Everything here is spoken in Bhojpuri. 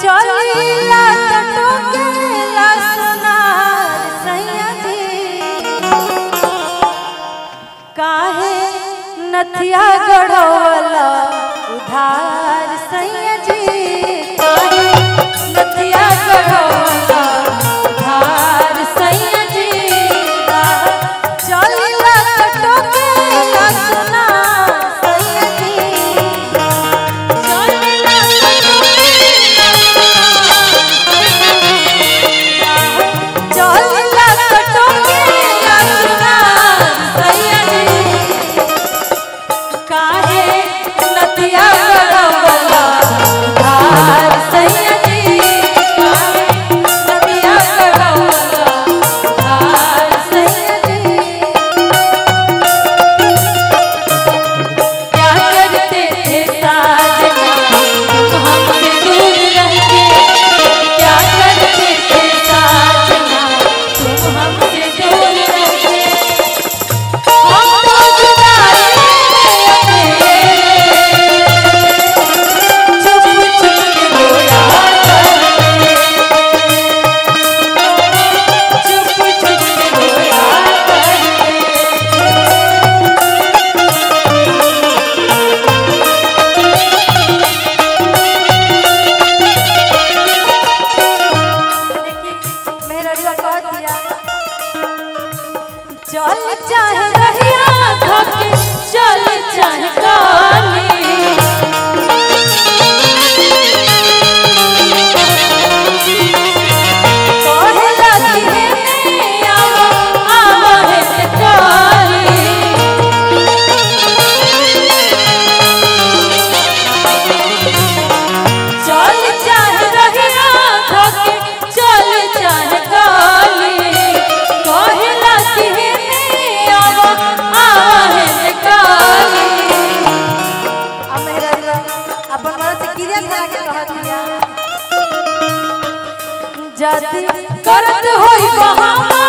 चलीला टटोकेला सोनार सैया जी काहे नथिया गढ़वला उधार सैया जी काहे नथिया गढ़वला उधार सैया जी चलीला टटोकेला सोनार सैया जी चलीला टटोकेला चलीला टटोकेला सोनार सैया जी काहे नदिया गढ़वला धार सैया जी काहे नदिया गढ़वला धार सैया जी क्या करते थे साजना तुम हमसे दूर रह के क्या करते थे साजना तुम हमसे दूर रह के हम तो जुदाई में चुप चुप के रोया करते चुप चुप के रोया करते देखिए मेरा रिया कह दिया चल चाहे रहिया धके चल चाहे काली कहेला कि हे आवा आवा हे काली चल चाहे रहिया धके चल चाहे काली कहेला कि हे आवा आवा हे काली अब मेरा दिला अपन मन से किरिया खा के कह दिया जद करत होई बहाना